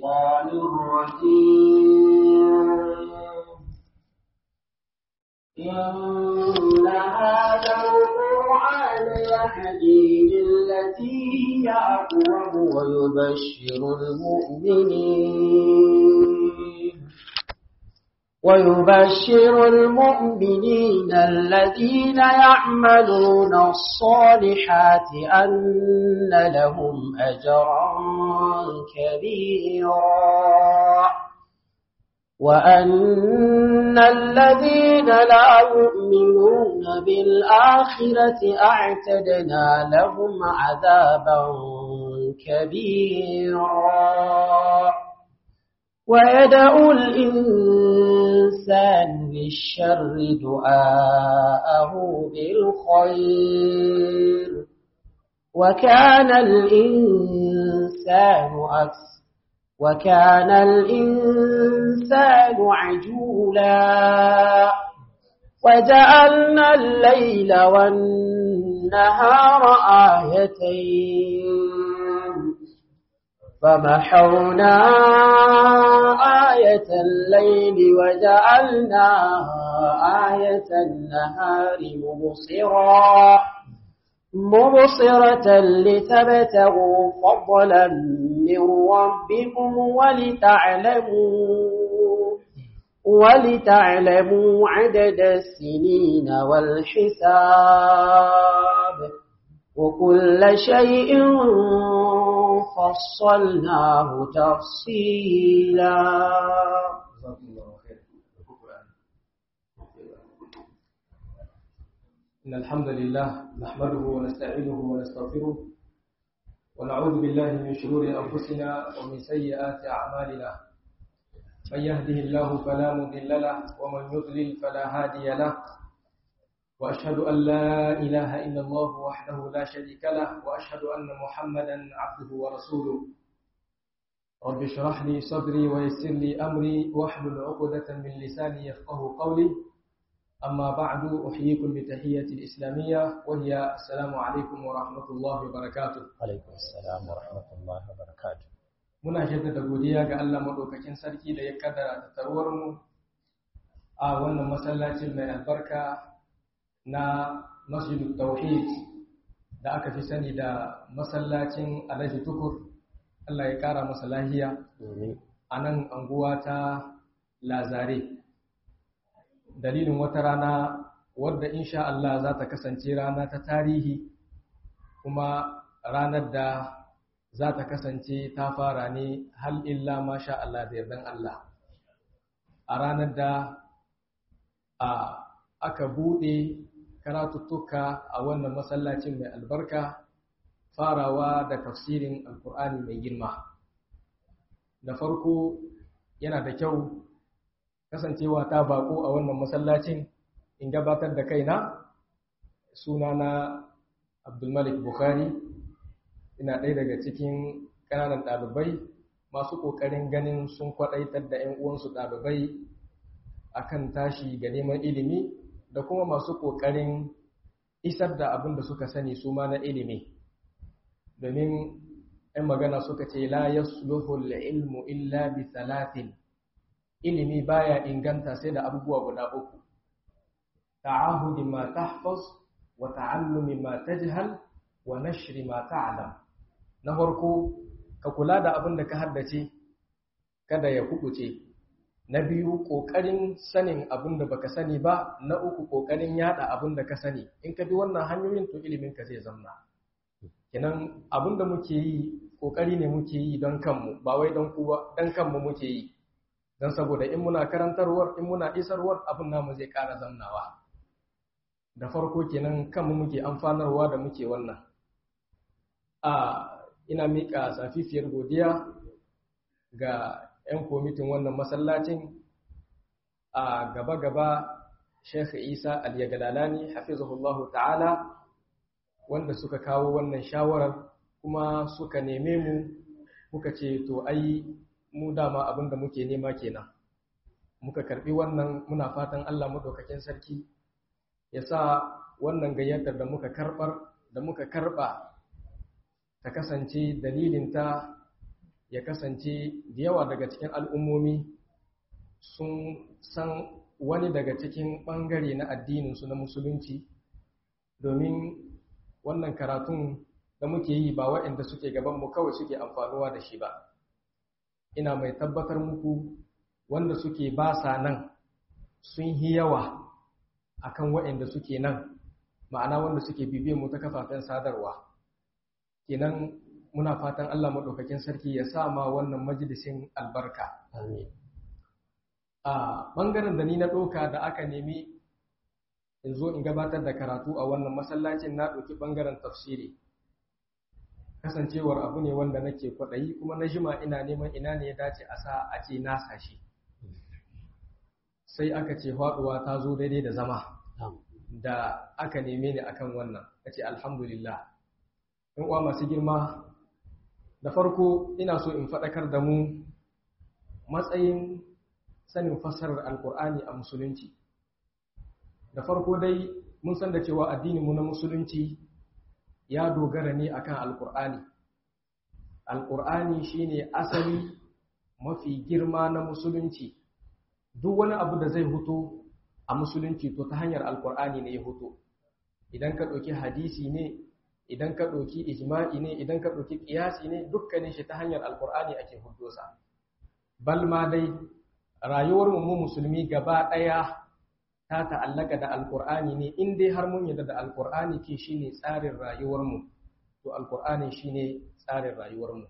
الشيطان الرجيم إن هذا القرآن يهدي للتي هي أقوم ويبشر المؤمنين ويبشر المؤمنين الذين يعملون الصالحات أن لهم أجرا كبيرا وأن الذين لا يؤمنون بالآخرة أعتدنا لهم عذابا كبيرا ويدعو الإنسان بالشر دعاءه بالخير وكان الإنسان أكثر وكان الإنسان عجولا وجعلنا الليل والنهار آيتين فمحونا آية الليل وجعلنا آية النهار مبصرا مبصرة لتبتغوا فضلا من ربكم ولتعلموا ولتعلموا عدد السنين والحساب وكل شيء فصلناه تفصيلا إن الحمد لله نحمده ونستعينه ونستغفره ونعوذ بالله من شرور أنفسنا ومن سيئات أعمالنا من يهده الله فلا مضل له ومن يضلل فلا هادي له وأشهد أن لا إله إلا الله وحده لا شريك له وأشهد أن محمدا عبده ورسوله رب اشرح لي صدري ويسر لي أمري واحلل عقدة من لساني يفقه قولي أما بعد أحييكم بتحية الإسلامية وهي السلام عليكم ورحمة الله وبركاته عليكم السلام ورحمة الله وبركاته muna jaddada godiya ga Allah madaukakin sarki da ya kaddara tattaruwar mu a wannan masallacin mai albarka na Masjidut Tauhid da aka fi sani da masallacin Alhaji Tukur Allah ya kara masa lahiya a nan anguwa ta Lazare dalilin wata rana wadda insha Allah za ta kasance rana ta tarihi kuma ranar da za ta kasance ta fara ne hal illa masha Allah da yardan Allah a ranar da a aka buɗe karatuttuka a wannan masallacin mai albarka farawa da tafsirin alkur'ani mai girma da farko yana da kyau kasancewa ta bako a wannan masallacin in gabatar da kaina sunana abdulmalik bukhari ina ɗaya daga cikin ƙananan ɗalibai masu ƙoƙarin ganin sun kwaɗaitar da 'yan uwansu ɗalibai akan tashi ga neman ilimi da kuma masu ƙoƙarin isar da abin da suka sani su ma na ilimi domin 'yan magana suka ce la yasluhul ilmu illa bi salatin ilimi baya inganta sai da abubuwa guda uku ta'ahudi ma tahfaz wa ta'allumi ma tajhal wa nashri ma ta'lam na farko ka kula da abin da ka haddace kada ya kubuce na biyu kokarin sanin abin da baka sani ba na uku kokarin yada abin da ka sani in ka bi wannan hanyoyin to ilimin ka zai zamna kenan abin da muke yi kokari ne muke yi don kanmu ba wai don kuwa don kanmu muke yi don saboda in muna karantarwar in muna isarwar abin namu zai ƙara zamnawa da farko kenan kanmu muke amfanarwa da muke wannan a ina miƙa safifiyar godiya ga 'yan kwamitin wannan masallacin a gaba-gaba Sheikh Isa Al-Yagalalani hafizahullahu ta'ala wanda suka kawo wannan shawarar kuma suka neme mu muka ce to ai mu dama abin da muke nema kenan muka karbi wannan muna fatan Allah madaukakin sarki ya sa wannan gayyatar da muka karbar da muka karba ta kasance dalilin ta ya kasance da yawa daga cikin al'ummomi sun san wani daga cikin ɓangare na addininsu na musulunci domin wannan karatun da muke yi ba waɗanda suke gabanmu kawai suke amfanuwa da shi ba ina mai tabbatar muku wanda suke ba sa nan sun yi yawa akan waɗanda suke nan ma'ana wanda suke bibiyan mu ta kafafen sadarwa kenan muna fatan Allah maɗaukakin sarki ya sa ma wannan majalisin albarka a ɓangaren da ni na ɗauka da aka nemi in zo in gabatar da karatu a wannan masallacin na ɗauki ɓangaren tafsiri kasancewar abu ne wanda nake kwaɗayi kuma na jima ina neman ina ne ya dace a sa a ce na sashi sai aka ce faɗuwa ta zo daidai da zama da aka neme ni akan wannan a ce alhamdulillah in uwa masu girma da farko ina so in faɗakar da mu matsayin sanin fassarar alkur'ani a musulunci da farko dai mun san da cewa addininmu na musulunci ya dogara ne akan alkur'ani alkur'ani shine asali mafi girma na musulunci duk wani abu da zai huto a musulunci to ta hanyar alkur'ani ne ya huto idan ka ɗauki hadisi ne idan ka ɗauki ijma'i ne idan ka ɗauki ƙiyasi ne dukkanin shi ta hanyar alkur'ani ake hudosa bal ma dai rayuwar mu musulmi gaba ɗaya ta ta'allaka da alkur'ani ne in dai har mun yarda da alkur'ani ke shine tsarin rayuwarmu to alkur'ani shine tsarin rayuwarmu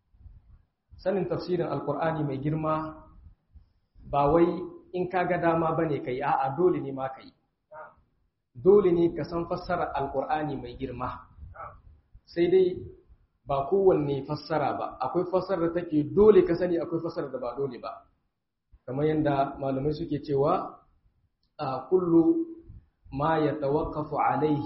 sanin tafsirin alkur'ani mai girma ba wai in ka ga dama bane kai a'a dole ne ma kai dole ne ka san fassarar alkur'ani mai girma sai dai ba kowanne fassara ba akwai fassarar da take dole ka sani akwai fassarar da ba dole ba kamar yadda malamai suke cewa كل ما يتوقف عليه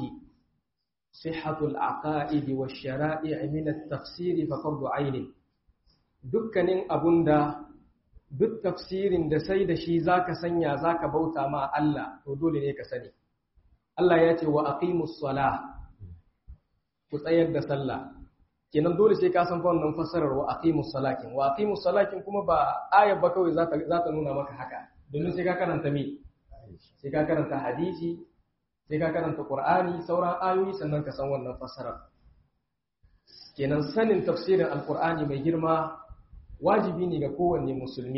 صحة العقائد والشرائع من التفسير ففرض عين dukkanin abunda duk tafsirin da sai da shi zaka sanya zaka bauta ma Allah to dole ne ka sani Allah ya ce wa aqimus salah ku tsayar da sallah kenan dole sai ka san wannan fassarar wa aqimus salakin wa aqimus salakin kuma ba ayar ba kawai za ta nuna maka haka domin sai ka karanta me sai ka karanta hadisi sai ka karanta qur'ani sauran ayoyi sannan ka san wannan fassarar kenan sanin tafsirin alqur'ani mai girma wajibi ne ga kowanne musulmi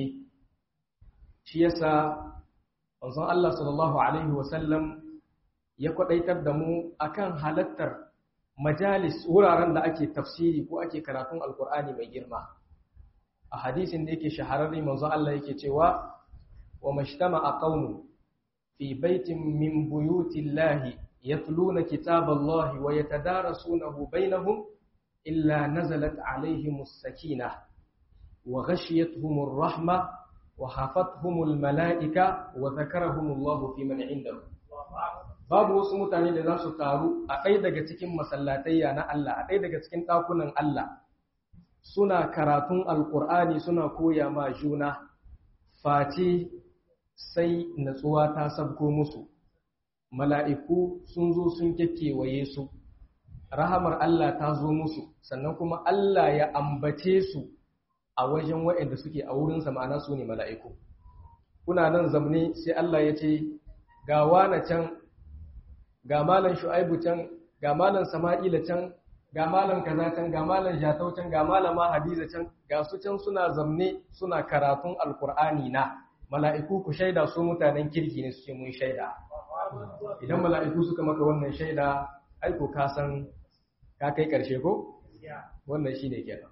shi yasa manzon Allah sallallahu alaihi wasallam ya kwadaitar da mu akan halattar majalis wuraren da ake tafsiri ko ake karatun alqur'ani mai girma a hadisin da yake shahararre manzon Allah yake cewa wa mashtama'a qaumun في بيت من بيوت الله يتلون كتاب الله ويتدارسونه بينهم إلا نزلت عليهم السكينة وغشيتهم الرحمة وحفتهم الملائكة وذكرهم الله في من عنده babu wasu mutane da za su taru a ɗaya daga cikin masallatayya na Allah a ɗaya daga cikin ɗakunan Allah suna karatun alƙur'ani suna koya ma juna face sai natsuwa ta sabko musu mala'iku sun zo sun kekewaye su rahamar Allah ta zo musu sannan kuma Allah ya ambace su a wajen waɗanda suke a wurinsa ma'ana su ne mala'iku kuna nan zamne sai Allah ya ce ga wane can ga malan shu'aibu can ga malan sama'ila can ga malan kaza can ga malan jatau can ga malama hadiza can ga su can suna zamne suna karatun alkur'ani na mala'iku ku shaida su mutanen kirki ne suke mun shaida idan mala'iku suka maka wannan shaida aiko ka san ka kai ƙarshe ko wannan shi ne kenan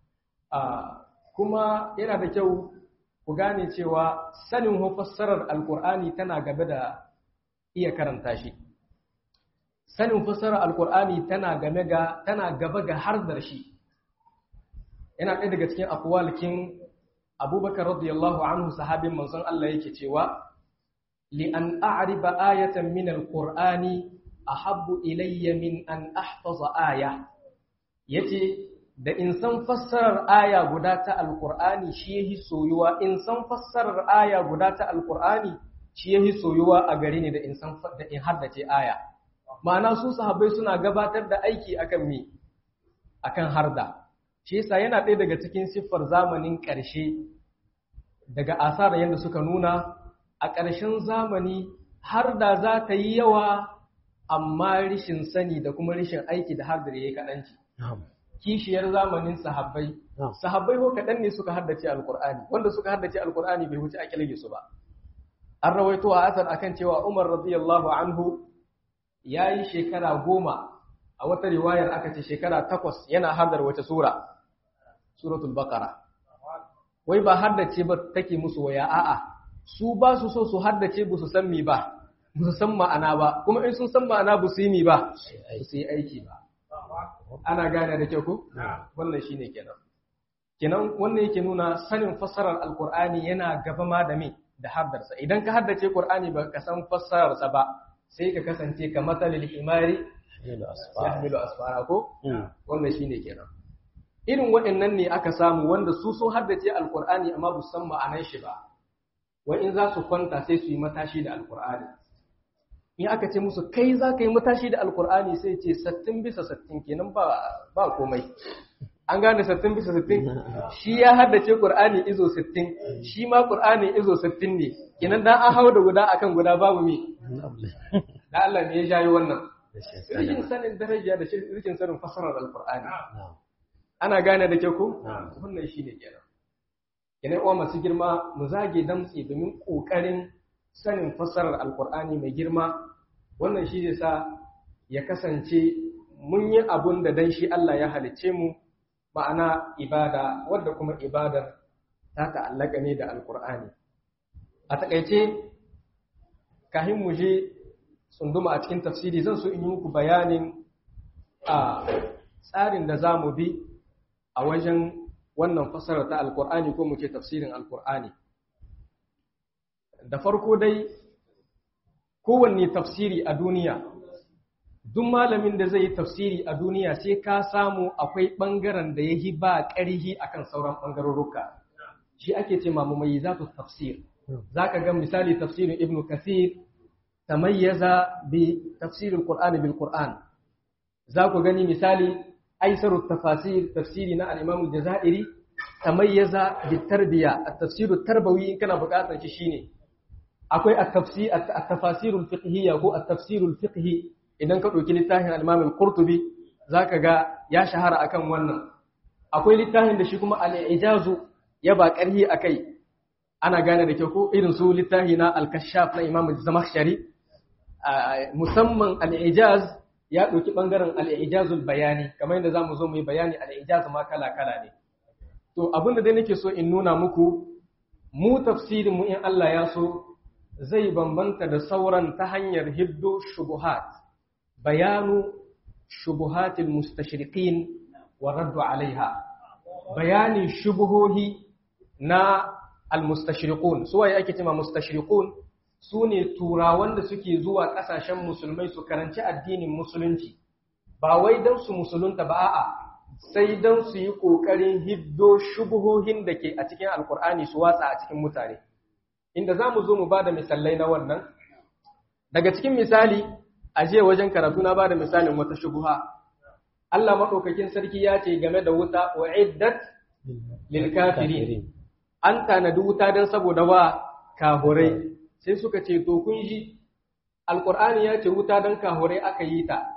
kuma yana da kyau ku gane cewa sanin fassarar alkur'ani tana gaba da iya karanta shi sanin fassarar alkur'ani tana game ga tana gaba ga hardar shi yana ɗaya daga cikin akwalkin abubakar radiyallahu anhu sahabin manzon Allah yake cewa li an a'riba ayatan min alqur'ani ahabbu ilayya min an ahfaza aya yace da in san fassarar aya guda ta alqur'ani shi yahi soyuwa in san fassarar aya guda ta alqur'ani shi yahi soyuwa a gare ni da in san da in haddace aya ma'ana su sahabbai suna gabatar da aiki akan me akan harda shi yasa yana ɗaya daga cikin siffar zamanin ƙarshe daga asar yadda suka nuna a ƙarshen zamani har da za ta yi yawa amma rishin sani da kuma rishin aiki da har da ya yi kaɗanci kishiyar zamanin sahabbai sahabbai ko kaɗan ne suka haddace alkur'ani wanda suka haddace alkur'ani bai wuce akilage su ba an rawaito a asar akan cewa umar radiyallahu anhu ya yi shekara goma a wata riwayar aka ce shekara takwas yana hardar wace sura suratul baqara wai ba haddace ba take musu waya a'a su ba su so su haddace ba su san mi ba ba su san ma'ana ba kuma in sun san ma'ana ba su yi mi ba su yi aiki ba ana gane da kyau ko wannan shine kenan kenan wannan yake nuna sanin fassarar alqur'ani yana gaba ma da me da haddarsa idan ka haddace qur'ani ba ka san fassararsa ba sai ka kasance ka matalil himari yahmilu asfara ko wannan shine kenan irin waɗannan ne aka samu wanda su sun haddace alqur'ani amma ba san ma'anar shi ba wai in za su kwanta sai su yi matashi da alqur'ani in aka ce musu kai za ka yi matashi da alqur'ani sai ce sattin bisa sattin kenan ba ba komai an gane sattin bisa sattin shi ya haddace qur'ani izo sittin shi ma qur'ani izo sittin ne kenan dan an hau da guda akan guda babu me da Allah ne ya jayi wannan rikin sanin daraja da rikin sanin fasarar alqur'ani ana gane da ke ku wannan shine kenan kenan uwa masu girma mu zage damtse domin kokarin sanin fasarar alqur'ani mai girma wannan shi zai sa ya kasance mun yi abun da dan shi Allah ya halicce mu ma'ana ibada wadda kuma ibadar ta ta'allaka ne da alkur'ani a takaice kahin mu je tsunduma a cikin tafsiri zan so in yi muku bayanin a tsarin da za mu bi a wajen wannan fasara ta alkur'ani ko mu ce tafsirin alkur'ani da farko dai kowanne tafsiri a duniya duk malamin da zai yi tafsiri a duniya sai ka samu akwai ɓangaren da ya yi ba ƙarihi akan sauran ɓangarorruka shi ake ce mamu mai za tafsir za ka ga misali tafsirin ibn kasir tamayyaza bi tafsirin qur'ani bil qur'an za ku gani misali aisarut tafasir tafsiri na al-imam al-jazairi tamayyaza bi tarbiya at-tafsir tarbawi in kana buƙatar shi shine akwai at-tafsir at-tafasir al-fiqhiyya ko at-tafsir al-fiqhi idan ka ɗauki littafin al-imam al-qurtubi zaka ga ya shahara akan wannan akwai littafin da shi kuma al-ijazu ya ba ƙarhi akai ana gane da kyau ko irin su littafi na al-kashaf na imam zamakhshari musamman al-ijaz ya ɗauki ɓangaren al-ijazul bayani kamar yadda zamu zo mu yi bayani al-ijaz ma kala kala ne to abin da dai nake so in nuna muku mu tafsirin mu in Allah ya so zai bambanta da sauran ta hanyar hiddo shubuhat bayanu shubuhatil mustashriqin wa raddu alaiha bayanin shubuhohi na almustashriqun su waye ake cewa mustashriqun su ne turawan da suke zuwa kasashen musulmai su karanci addinin musulunci ba wai don su musulunta ba a'a sai don su yi kokarin hiddo shubuhohin da ke a cikin alkur'ani su watsa a cikin mutane inda za mu zo mu ba da misalai na wannan daga cikin misali a je wajen karatu na ba da misalin wata shubuha Allah maɗaukakin sarki ya ce game da wuta wa'iddat lil kafirin an tanadi wuta don saboda wa kahurai sai suka ce to kun ji alqur'ani ya ce wuta don kahurai aka yi ta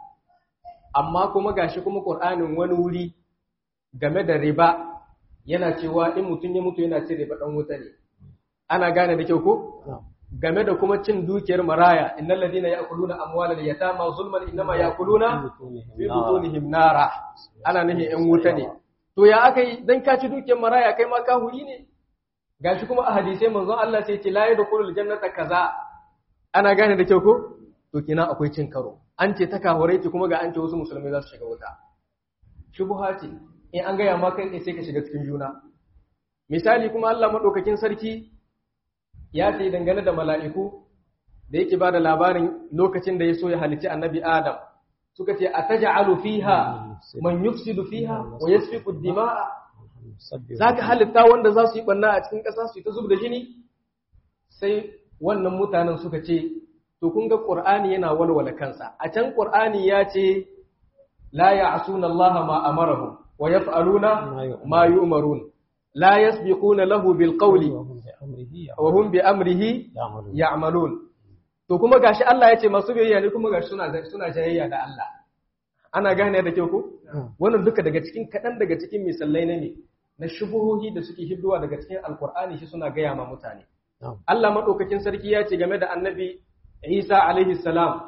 amma kuma gashi kuma qur'anin wani wuri game da riba yana cewa in mutum ya mutu yana cin riba dan wuta ne ana gane da kyau ko game da kuma cin dukiyar maraya innal ladina ya'kuluna amwalal yatama zulman innama ya'kuluna fi butunihim nara ana nufin yan wuta ne to ya aka yi dan ka ci dukiyar maraya kai ma kahuri ne gashi kuma a hadisai manzon Allah sai ce la yadkhulul jannata kaza ana gane da kyau ko to kina akwai cin karo an ce ta kahurai ce kuma ga an ce wasu musulmai za su shiga wuta shubha ce in an gaya ma kai sai ka shiga cikin juna misali kuma Allah madaukakin sarki ya ce dangane da mala'iku da yake ba da labarin lokacin da ya so ya halici annabi Adam suka ce a taja'alu fiha man yufsidu fiha wa yasfiku dima'a zaka halitta wanda za su yi banna a cikin ƙasa su yi ta zub da jini sai wannan mutanen suka ce to kun ga Qur'ani yana walwala kansa a can Qur'ani ya ce la ya'suna Allah ma amarahum wa yaf'aluna ma yu'marun la yasbiquna lahu bil qawli wa hum bi amrihi ya'malun to kuma gashi Allah ya ce masu biyayya ne kuma gashi suna suna jayayya da Allah ana gane da kyau ko wannan duka daga cikin kaɗan daga cikin misalai na ne na shubuhohi da suke hidduwa daga cikin alkur'ani shi suna gaya ma mutane Allah maɗaukakin sarki ya ce game da annabi Isa alaihi salam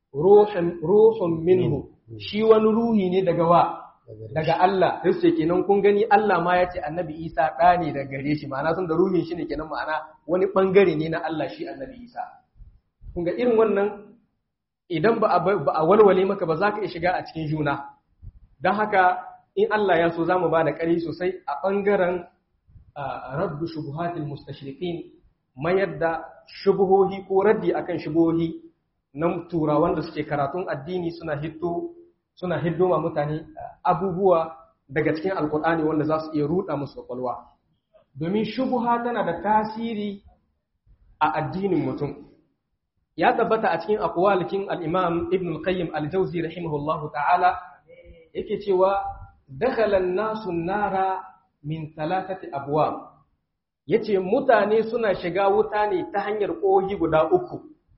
ruhun minhu shi wani ruhi ne daga wa daga Allah sai ce kenan kun gani Allah ma ya ce annabi Isa ɗa ne daga gare shi ma'ana sun da ruhin shi ne kenan ma'ana wani ɓangare ne na Allah shi annabi Isa kun ga irin wannan idan ba a walwale maka ba za ka iya shiga a cikin juna don haka in Allah ya so za mu ba da ƙari sosai a ɓangaren rabbu shubuhatil mustashriqin mayar da shubuhohi ko raddi akan shubuhohi na turawan da suke karatun addini suna hiddo suna hiddo ma mutane abubuwa daga cikin alkur'ani wanda za su iya ruɗa musu kwakwalwa domin shubuha tana da tasiri a addinin mutum ya tabbata a cikin aqwalikin al-imam ibn al-qayyim al-jawzi rahimahullahu ta'ala yake cewa dakhala an-nasu an-nara min thalathati abwab yace mutane suna shiga wuta ne ta hanyar kohi guda uku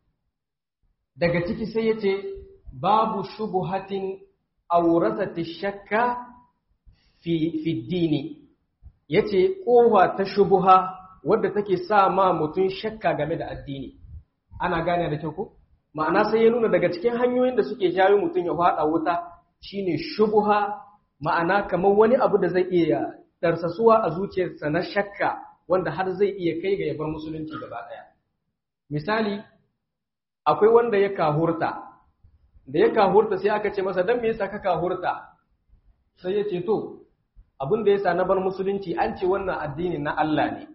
daga ciki sai yace babu shubuhatin awrasati shakka fi fi dini yace kowa ta shubuha wadda take sa ma mutun shakka game da addini ana gane da kyau ko ma'ana sai ya nuna daga cikin hanyoyin da suke jawo mutum ya fada wuta shine shubuha ma'ana kamar wani abu da zai iya darsasuwa a zuciyarsa na shakka wanda har zai iya kai ga yabar musulunci gaba daya misali akwai wanda ya kahurta da ya kahurta sai aka ce masa dan me yasa ka kahurta sai ya ce to abin da yasa na bar musulunci an ce wannan addini na Allah ne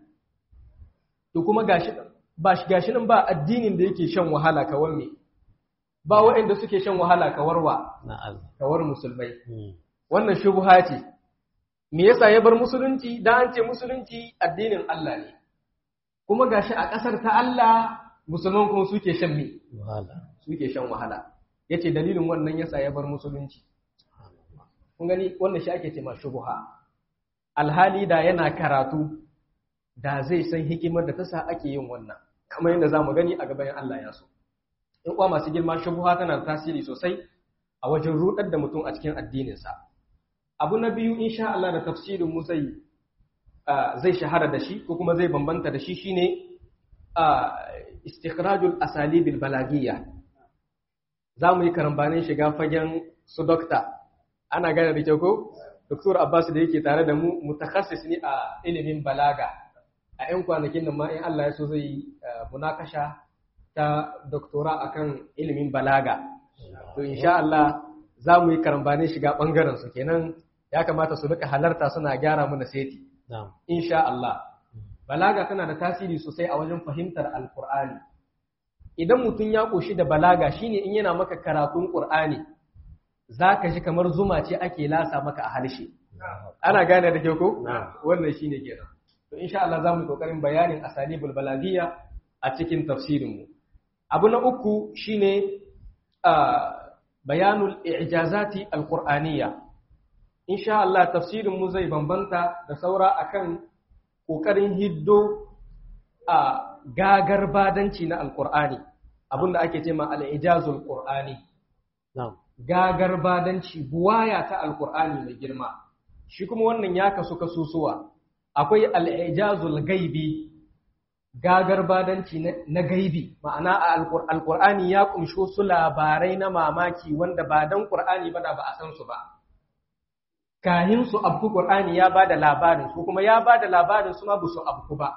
to kuma gashi ba shi gashi nan ba addinin da yake shan wahala kawar me ba waɗanda suke shan wahala kawar wa kawar musulmai wannan shubha ce me yasa ya bar musulunci dan an ce musulunci addinin Allah ne kuma gashi a ƙasar ta Allah musulman kuma suke shan me suke shan wahala yace dalilin wannan yasa ya bar musulunci kun gani wannan shi ake ce ma shubha alhali da yana karatu da zai san hikimar da ta sa ake yin wannan kamar yadda za mu gani a gaban Allah ya so. In kuwa masu girma shubuha tana da tasiri sosai a wajen rudar da mutum a cikin addininsa. Abu na biyu insha Allah da tafsirin mu zai zai shahara da shi ko kuma zai bambanta da shi shine istikhrajul asalibil balagiyya. Za mu yi karambanin shiga fagen su dokta. Ana gane da kyau ko? Dr. Abbas da yake tare da mu mutakassis ne a ilimin balaga. a 'yan kwanakin nan ma in Allah ya so zai munakasha ta doktora akan ilimin balaga to insha Allah za mu yi karambanin shiga ɓangaren su kenan ya kamata su rika halarta suna gyara mana seti insha Allah balaga tana da tasiri sosai a wajen fahimtar alkur'ani idan mutum ya ƙoshi da balaga shine in yana maka karatun ƙur'ani za ka ji kamar zuma ce ake lasa maka a harshe ana gane da kyau ko wannan shine kenan to insha Allah zamu kokarin bayanin asalibul balagiyya a cikin tafsirin mu abu na uku shine bayanul i'jazati alqur'aniyya insha Allah tafsirin mu zai bambanta da saura akan kokarin hiddo a gagar badanci na alqur'ani abinda ake cewa al-ijazul qur'ani gagar badanci buwaya ta alqur'ani mai girma shi kuma wannan ya kasu kasusuwa akwai al'ijazul gaibi gagar badanci na gaibi ma'ana a alƙur'ani ya ƙunsho su labarai na mamaki wanda ba don ƙur'ani ba da ba a san su ba kahin su abku ƙur'ani ya ba da labarin su kuma ya ba da labarin su ma ba su abku ba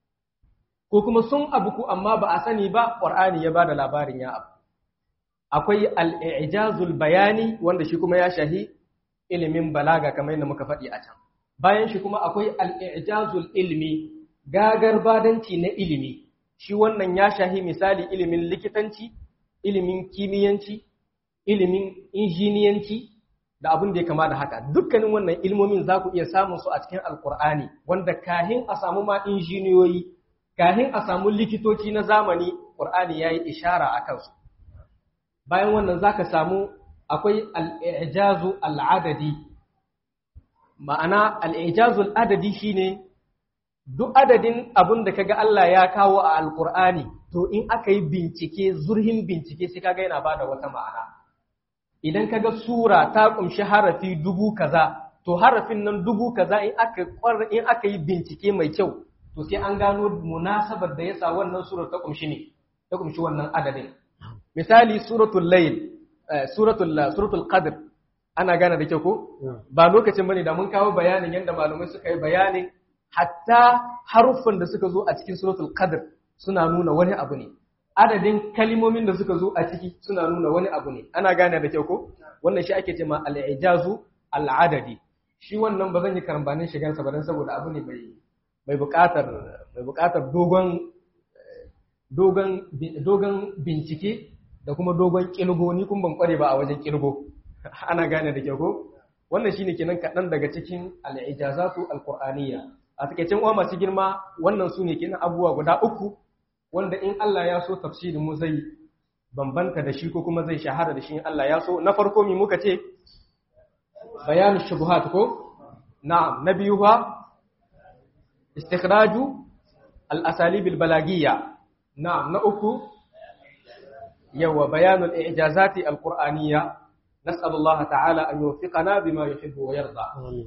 ko kuma sun abku amma ba a sani ba ƙur'ani ya ba da labarin ya abu akwai al'ijazul bayani wanda shi kuma ya shahi ilimin balaga kamar yadda muka faɗi a can bayan shi kuma akwai al'ijazul ilmi gagar badanci na ilimi shi wannan ya shahi misali ilimin likitanci ilimin kimiyyanci ilimin injiniyanci da abin da ya kama da haka dukkanin wannan ilmomin za ku iya samun su a cikin alkur'ani wanda kahin a samu ma injiniyoyi kahin a samu likitoci na zamani ƙur'ani ya yi ishara a kansu bayan wannan za ka samu akwai al'ijazu al'adadi ma'ana al'ijazul adadi shine duk adadin abin da kaga Allah ya kawo a alkur'ani to in aka yi bincike zurhin bincike sai kaga yana bada wata ma'ana idan kaga sura ta kumshi harafi dubu kaza to harafin nan dubu kaza in aka in aka yi bincike mai kyau to sai an gano munasabar da yasa wannan surar ta kumshi ne ta kumshi wannan adadin misali suratul layl suratul suratul qadr ana gane da kyau ko ba lokacin bane da mun kawo bayanin yadda malamai suka yi bayanin hatta haruffan da suka zo a cikin suratul qadr suna nuna wani abu ne adadin kalimomin da suka zo a ciki suna nuna wani abu ne ana gane da kyau ko wannan shi ake cewa al-ijazu al-adadi shi wannan ba zan yi karambanin shigansa ba dan saboda abu ne mai mai buƙatar mai buƙatar dogon dogon dogon bincike da kuma dogon kilgo ni kun ban kware ba a wajen kilgo ana gane da kyau ko wannan shine kenan kaɗan daga cikin al-ijazatu al-qur'aniyya a takeicin uwa masu girma wannan su ne kenan abubuwa guda uku wanda in Allah ya so tafsirin mu zai bambanta da shi ko kuma zai shahara da shi in Allah ya so na farko mi muka ce bayanu shubuhat ko na'am na biyu fa istikhraju al-asalib al-balagiyya na'am na uku yawa bayanu al-i'jazati al-qur'aniyya nas'al Allah ta'ala an yuwaffiqana bima yuhibbu wa yarda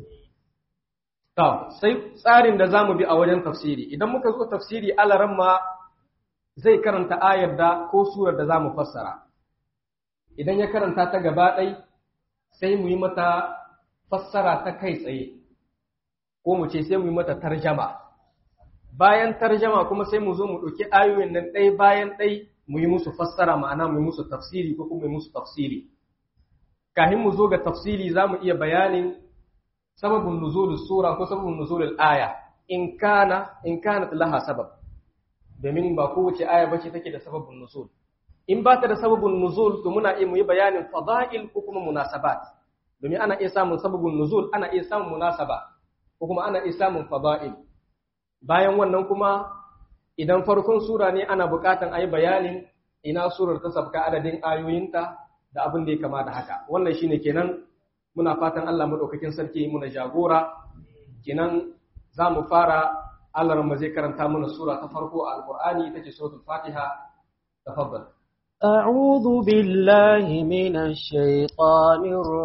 to sai tsarin da zamu bi a wajen tafsiri idan muka zo tafsiri alaran ma zai karanta ayar da ko surar da zamu fassara idan ya karanta ta gaba ɗai sai mu yi mata fassara ta kai tsaye ko mu ce sai mu yi mata tarjama bayan tarjama kuma sai mu zo mu ɗauki ayoyin nan ɗai bayan ɗai mu yi musu fassara ma'ana mu yi musu tafsiri ko kuma mu yi musu tafsiri kafin mu zo ga tafsiri za mu iya bayanin sababin nuzulul sura ko sababin nuzulul aya in kana in kanat laha sabab domin ba kowace aya bace take da sababin nuzul in ba ta da sababin nuzul to muna iya mu yi bayanin fada'il ko kuma munasabat domin ana iya samun sababin nuzul ana iya samun munasaba ko kuma ana iya samun fada'il bayan wannan kuma idan farkon sura ne ana buƙatan a yi bayanin ina surar ta sabka adadin ayoyinta da abin da ya kama da haka wannan shine kenan muna fatan Allah madaukakin sarki muna jagora kenan za mu fara Allah mu zai karanta mana sura ta farko a Alƙur'ani ita ce suratul Fatiha tafaddal أعوذ بالله من الشيطان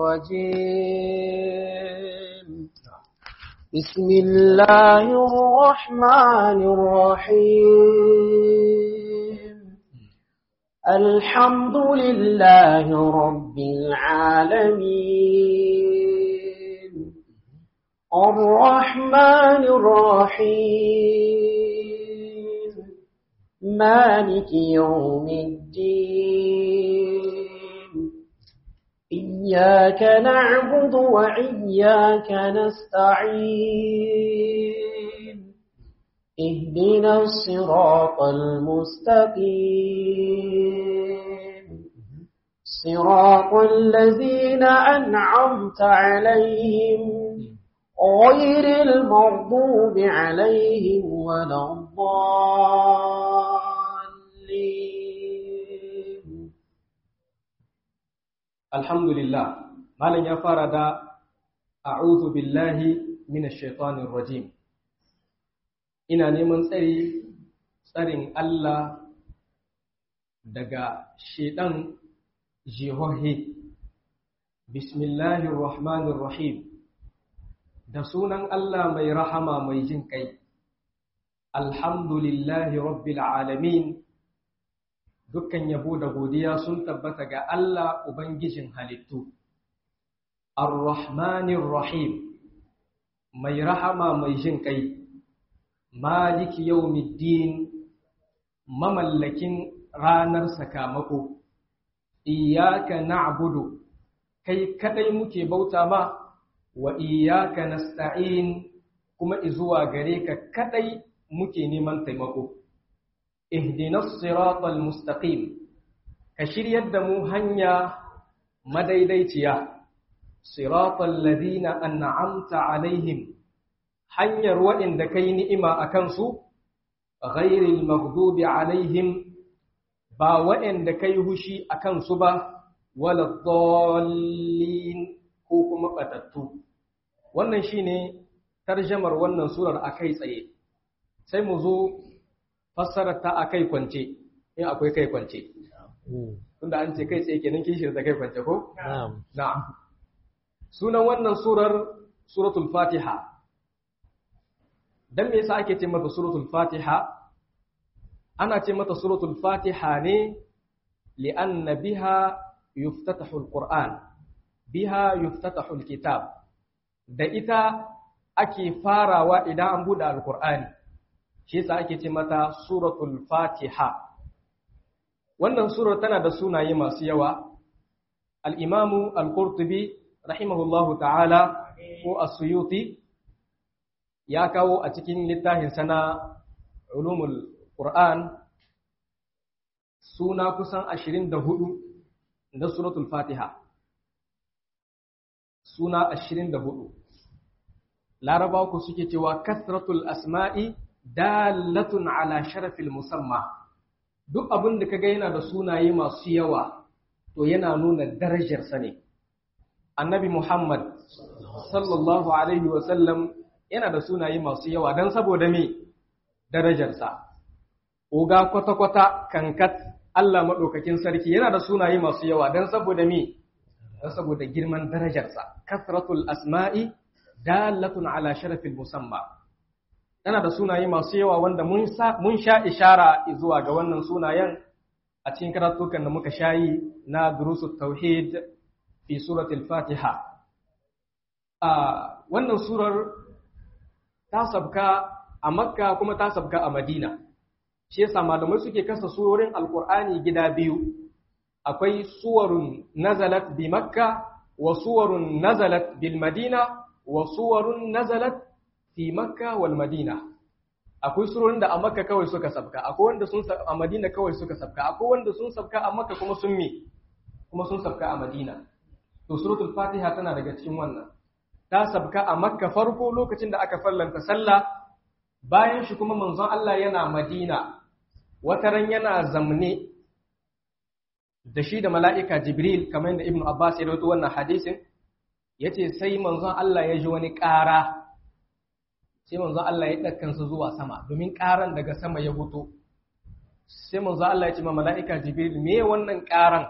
الرجيم بسم الله الرحمن الرحيم الحمد لله رب العالمين الرحمن الرحيم مالك يوم الدين إياك نعبد وإياك نستعين اهدنا الصراط المستقيم صراط الذين أنعمت عليهم غير المغضوب عليهم ولا الضالين alhamdulillah malam ya fara da a'udhu billahi minash shaitanir rajim ina neman tsari tsarin Allah daga shedan jihohi bismillahir rahmanir rahim da sunan Allah mai rahama mai jin kai alhamdulillahi rabbil alamin dukkan yabo da godiya sun tabbata ga Allah Ubangijin halittu, Ar-Rahmanir Rahim, mai rahama mai jin kai, Maliki yawmiddin mamallakin ranar sakamako, iyaka na'budu kai kadai muke bauta ma, wa iyaka nasta'in kuma izuwa gare ka kadai muke neman taimako. اهدنا الصراط المستقيم كشريت دمو هنيا مديديتيا صراط الذين أنعمت عليهم هنيا وإن دكين إما أكنسو غير المغضوب عليهم با وإن دكي هشي أكنسو با ولا الضالين كوكما قتتو wannan shine tarjamar wannan surar akai tsaye sai mu zo fassarar ta akai kwance in akwai kai kwance tunda an ce kai tsaye kenan kishir da kai kwance ko na'am na'am sunan wannan surar suratul fatiha dan me yasa ake ce mata suratul fatiha ana ce mata suratul fatiha ne li'anna biha yuftatahu alquran biha yuftatahu alkitab da ita ake farawa idan an bude alqur'ani shi yasa ake ce mata suratul fatiha wannan surar tana da sunaye masu yawa al-imamu al-qurtubi rahimahullahu ta'ala ko as-suyuti ya kawo a cikin littafin sana ulumul qur'an suna kusan 24 da suratul fatiha suna 24 larabawa ku suke cewa kasratul asma'i dalatun ala sharafil musamma duk abin da kaga yana da sunaye masu yawa to yana nuna darajarsa ne annabi muhammad sallallahu alaihi wasallam yana da sunaye masu yawa don saboda me darajarsa oga kwata-kwata kankat Allah maɗaukakin sarki yana da sunaye masu yawa don saboda me don saboda girman darajarsa kasratul asma'i dalatun ala sharafil musamma tana da sunaye masu yawa wanda mun sha ishara zuwa ga wannan sunayen a cikin karatukan da muka shayi na durusut tauhid fi suratul fatiha a wannan surar ta sabka a makka kuma ta sabka a madina shi yasa malamai suke kasa surorin alkur'ani gida biyu akwai suwarun nazalat bi makka wa suwarun nazalat bil madina wa suwarun nazalat fi makka wal madina akwai surorin da a makka kawai suka sabka akwai wanda sun a madina kawai suka sabka akwai wanda sun sabka a makka kuma sun me kuma sun sabka a madina to suratul fatiha tana daga cikin wannan ta sabka a makka farko lokacin da aka fallanta sallah bayan shi kuma manzon Allah yana madina wataran yana zamne da shi da mala'ika jibril kamar yadda ibnu abbas ya rawaito wannan hadisin yace sai manzon Allah ya ji wani ƙara sai manzon Allah ya dakkansa zuwa sama domin ƙaran daga sama ya fito sai manzon Allah ya ce ma mala'ika jibril me wannan ƙaran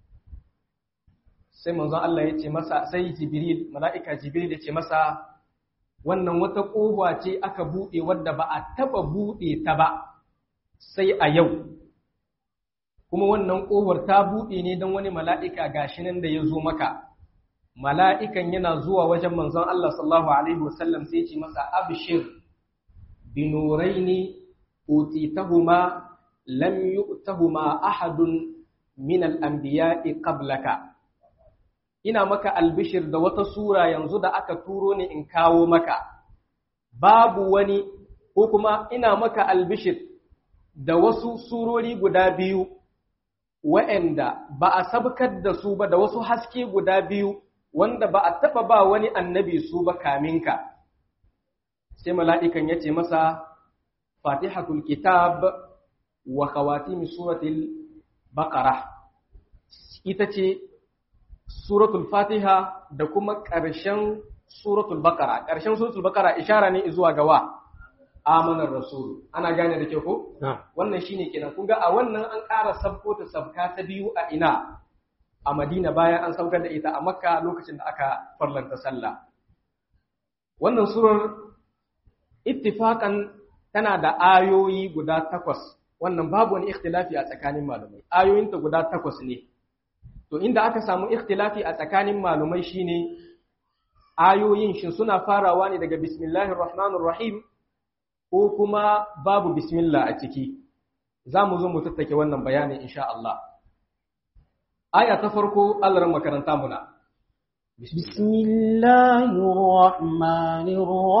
sai manzon Allah ya ce masa sai jibril mala'ika jibril ya ce masa wannan wata ƙofa ce aka buɗe wadda ba a taɓa buɗe ta ba sai a yau kuma wannan ƙofar ta buɗe ne don wani mala'ika gashi nan da ya zo maka mala'ikan yana zuwa wajen manzon Allah sallallahu alaihi wasallam sai ce masa abshir binuraini utitahuma lam yu'tahuma ahadun min al-anbiya'i qablaka ina maka albishir da wata sura yanzu da aka turo ni in kawo maka, babu wani ko kuma ina maka albishir da wasu surori guda biyu, wa'yanda ba a sabkar da su ba da wasu haske guda biyu wanda ba a taɓa ba wani annabi su ba kaminka. Sai mala'ikan ya ce masa, Fatihatul Kitab wa kawatimi suratul Baƙara, ita ce suratul fatiha da kuma ƙarshen suratul bakara ƙarshen suratul bakara ishara ne zuwa ga wa amanar rasul ana gane da ke ko wannan shine kenan kun ga a wannan an ƙara sabko ta sabka ta biyu a ina a madina bayan an saukar da ita a makka lokacin da aka farlanta sallah wannan surar ittifaqan tana da ayoyi guda takwas wannan babu wani ikhtilafi a tsakanin malamai ayoyinta guda takwas ne To inda aka samu ikhtilafi a tsakanin malumai shine ayoyin shin suna farawa ne daga bismillahir rahmanir rahim ko kuma babu bismillah a ciki. Za mu zo mu tattake wannan bayanin insha Allah. Aya ta farko Allah makaranta muna. Bismillahir rahmanir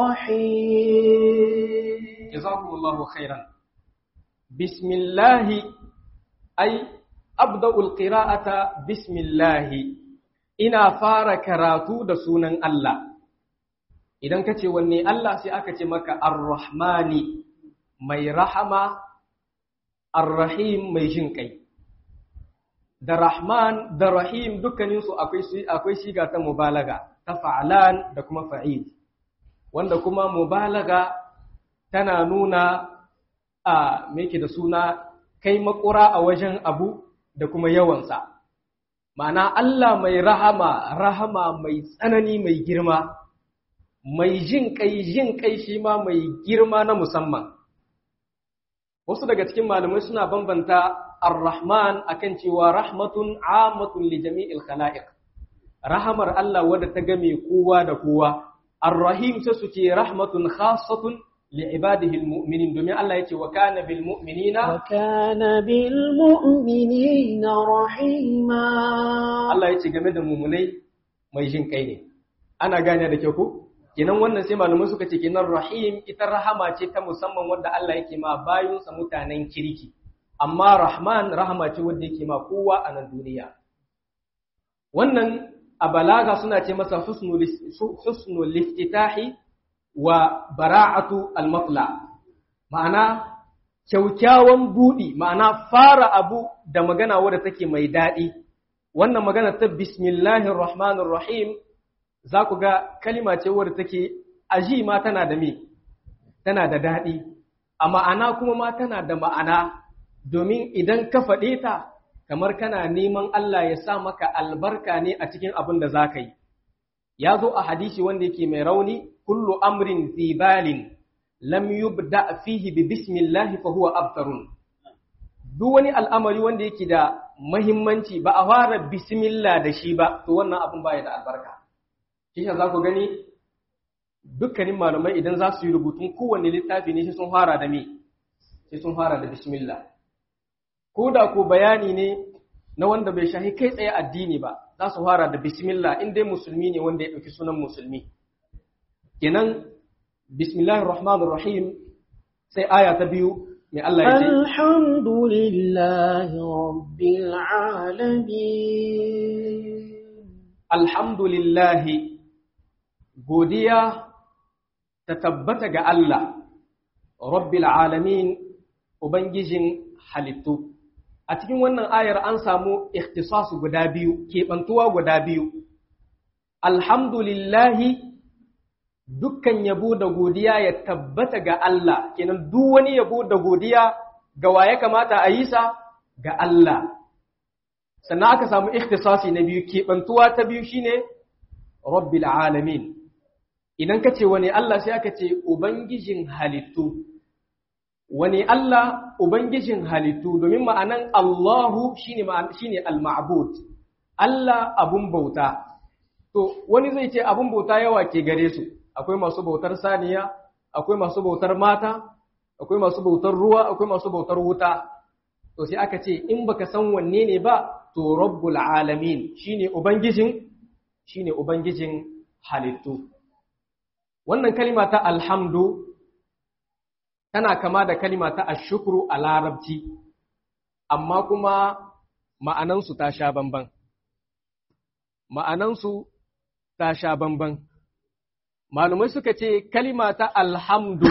rahim. Jazakumullahu khairan. Bismillahi ai abda'ul qira'ata bismillahi ina fara karatu da sunan Allah idan ka ce wanne Allah sai aka ce maka ar-rahmani mai rahama ar-rahim mai jin kai da rahman da rahim dukkaninsu akwai akwai shiga ta mubalaga ta fa'alan da kuma fa'il wanda kuma mubalaga tana nuna a meke da suna kai makura a wajen abu da kuma yawansa ma'ana Allah mai rahama rahama mai tsanani mai girma mai jin kai jin kai shi ma mai girma na musamman wasu daga cikin malamai suna bambanta ar-rahman akan cewa rahmatun amatun li jami'il khala'iq rahamar Allah wadda ta game kowa da kowa ar-rahim sai su ce rahmatun khassatun li ibadihi al-mu'minin domin Allah yace wa kana bil mu'minina وكان بالمؤمنين رحيما Allah yace game da mu'minai mai jin kai ne ana gane da kyau ko kenan wannan sai malamai suka ce kenan rahim ita rahama ce ta musamman wanda Allah yake ma bayunsa mutanen kirki amma rahman rahama ce wanda yake ma kowa a nan duniya wannan a balaga suna ce masa husnul liftitahi wa bara'atu al-matla ma'ana kyaukyawan budi ma'ana fara abu da magana wadda take mai daɗi wannan magana ta bismillahir rahmanir rahim za ku ga kalima ce wadda take aji ma tana da me tana da daɗi a ma'ana kuma ma tana da ma'ana domin idan ka faɗe ta kamar kana neman Allah ya sa maka albarka ne a cikin abin da za ka yi ya zo a hadisi wanda yake mai rauni kullu amrin zibalin lam yubda fihi bi bismillah fa huwa abtarun duk wani al'amari wanda yake da mahimmanci ba a fara bismillah da shi ba to wannan abin baya da albarka shi za ku gani dukkanin malamai idan za su yi rubutun kowanne littafi ne sai sun fara da me sai sun fara da bismillah ko da ko bayani ne na wanda bai shahi kai tsaye addini ba za su fara da bismillah in dai musulmi ne wanda ya ɗauki sunan musulmi kenan bismillahir rahmanir rahim sai aya ta biyu mai Allah ya ce الحمد لله رب العالمين alhamdulillahi godiya ta tabbata ga Allah rabbil alamin ubangijin halittu a cikin wannan ayar an samu ikhtisasu guda biyu keɓantuwa guda biyu alhamdulillahi dukkan yabo da godiya ya tabbata ga Allah kenan duk wani yabo da godiya ga wa ya kamata a yi sa ga Allah sannan aka samu ikhtisasi na biyu keɓantuwa ta biyu shine rabbil alamin idan ka ce wani Allah sai aka ce ubangijin halittu wani Allah ubangijin halittu domin ma'anan Allahu shine shine al-ma'bud Allah abun bauta to wani zai ce abun bauta yawa ke gare su akwai masu bautar saniya akwai masu bautar mata akwai masu bautar ruwa akwai masu bautar wuta to sai aka ce in baka san wanne ne ba to rabbul alamin shine ubangijin shine ubangijin halittu wannan kalima ta alhamdu tana kama da kalima ta ashukru a larabci amma kuma ma'anansu ta sha bamban ma'anansu ta sha bamban malumai suka ce kalima ta alhamdu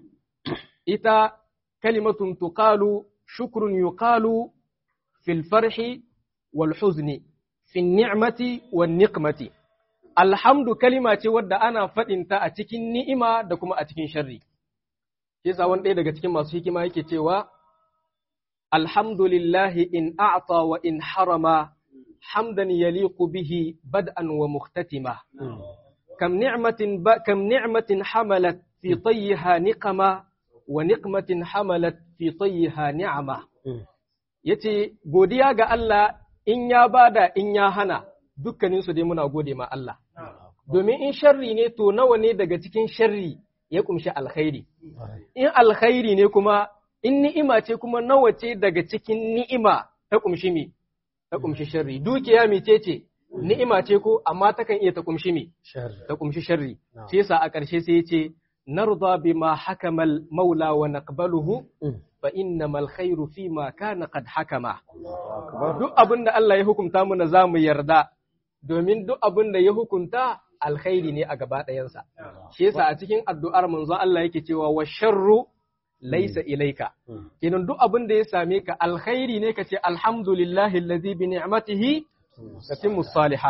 ita kalimatun tuqalu shukrun yuqalu fil farhi wal huzni fil ni'mati wan niqmati alhamdu kalima ce wadda ana faɗinta a cikin ni'ima da kuma a cikin sharri yasa wani ɗaya daga cikin masu hikima yake cewa alhamdulillahi in a'ta wa in harama hamdan yaliqu bihi bad'an wa mukhtatima kam ni'matin kam ni'matin hamalat fi tayyiha niqama wa niqmatin hamalat fi tayyiha ni'ama yace godiya ga Allah in ya bada in ya hana dukkanin su dai muna gode ma Allah domin in sharri ne to nawa ne daga cikin sharri ya kumshi alkhairi in alkhairi ne kuma in ni'ima ce kuma nawa ce daga cikin ni'ima ta kumshi mi ta kumshi sharri dukiya mece ce ni'ima ce ko amma takan iya ta kumshi mi ta kumshi sharri shi yasa a ƙarshe sai ya ce narda bima hakamal maula wa naqbaluhu fa innamal khairu fima kana qad hakama duk abin da Allah ya hukunta mu na zamu yarda domin duk abin da ya hukunta alkhairi ne a gaba ɗayansa. Shi yasa a cikin addu'ar manzo Allah yake cewa wa sharru laisa ilaika. Kenan duk abin da ya same ka alkhairi ne ka ce alhamdulillahi allazi bi ni'matihi tatimmu salihat.